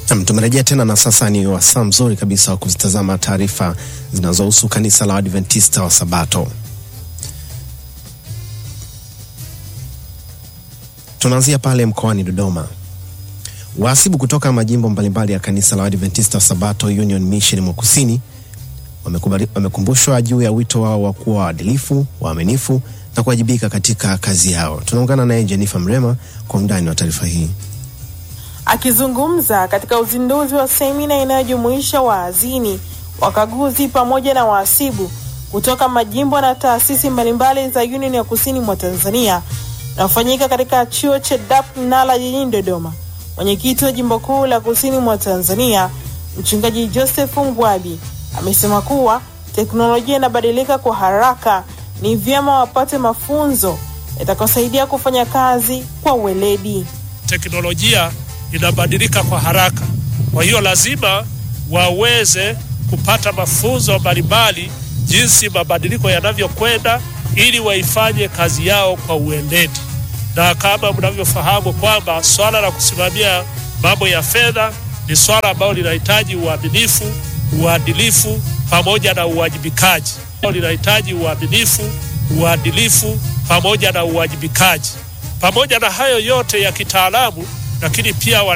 Nam, tumerejea tena na sasa ni wasaa mzuri kabisa wa kuzitazama taarifa zinazohusu kanisa la Adventista wa Sabato. Tunaanzia pale mkoani Dodoma. Wahasibu kutoka majimbo mbalimbali ya kanisa la Adventista wa Sabato Union Mission Mwakusini wamekubali- wamekumbushwa juu ya wito wao wa kuwa waadilifu, waaminifu na kuwajibika katika kazi yao. Tunaungana naye Jennifer Mrema kwa undani wa taarifa hii. Akizungumza katika uzinduzi wa semina inayojumuisha waazini, wakaguzi pamoja na wahasibu kutoka majimbo na taasisi mbalimbali za Union ya Kusini mwa Tanzania na kufanyika katika chuo cha DAP Nala jijini Dodoma, mwenyekiti wa jimbo kuu la Kusini mwa Tanzania Mchungaji Joseph Ngwabi amesema kuwa teknolojia inabadilika kwa haraka, ni vyema wapate mafunzo yatakayosaidia kufanya kazi kwa uweledi. teknolojia inabadilika kwa haraka. Kwa hiyo lazima waweze kupata mafunzo mbalimbali jinsi mabadiliko yanavyokwenda, ili waifanye kazi yao kwa ueledi. Na kama mnavyofahamu kwamba swala la kusimamia mambo ya fedha ni swala ambalo linahitaji uaminifu, uadilifu pamoja na uwajibikaji. Linahitaji uaminifu, uadilifu pamoja na uwajibikaji. Pamoja na hayo yote ya kitaalamu, lakini pia